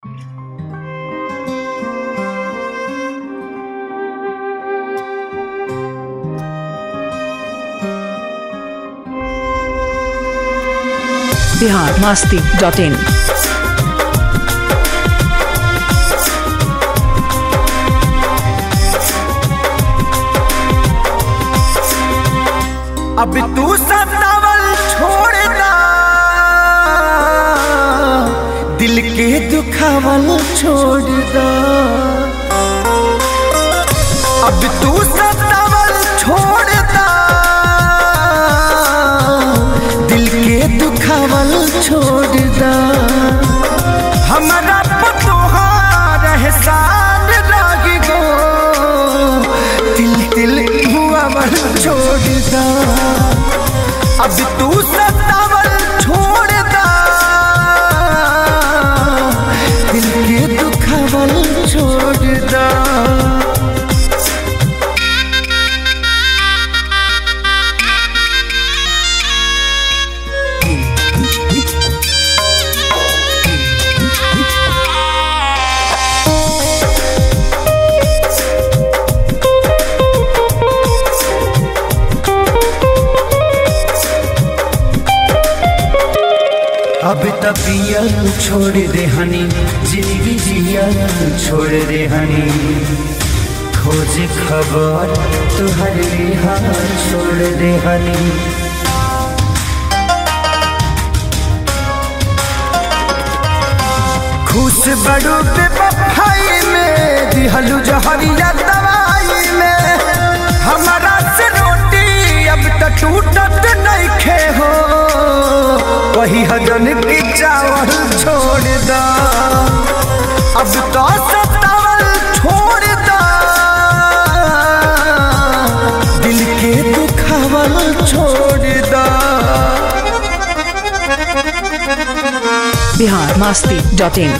Bihar Masti dot in अब तू सतावल छोड़ना दिल के दुखावल छोड़ना अब तू सतावल छोड़ना दिल के दुखावल छोड़ना हमारा पतोहार एहसान लागी गो तिल तिल हुआवल छोड़दा अब तू सतावल छोड़दा दिल के दुखावल छोड़दा अब तबिया छोड़ दे हनी जिंदगी जिया छोड़ दे हनी खोज खबर तुहर हाथ छोड़ दे हनी खुश बड़ू पे बफाई में दिहलू जहरिया दवाई में हमारा से रोटी अब तक टूटत नहीं खे हो वही हजन की चावल छोड़ दा अब तो सतावल छोड़ दा दिल के दुखावल छोड़ दा बिहार मास्ती डॉट इन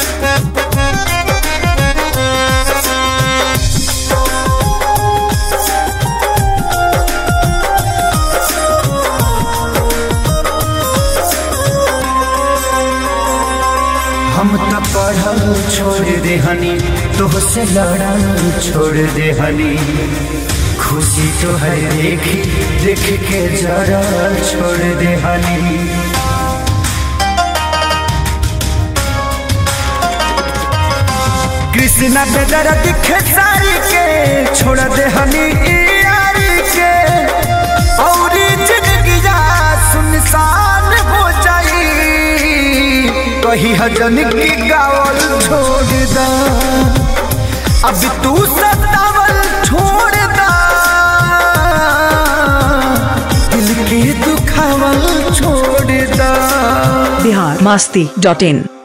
हम तो पढ़ल छोड़ दे हनी तुहसे लड़ल छोड़ दे हनी खुशी तो है देखी देख के जरा छोड़ दे हनी कृष्णा पे दर्द खेसारी के छोड़ दे हनी ई यारी के और जिंदगी सुनसान हो जाई कही हजन की गावल छोड़ दा अब तू सतावल छोड़ दा दिल के दुखावल छोड़ दा बिहार मास्ती डॉट इन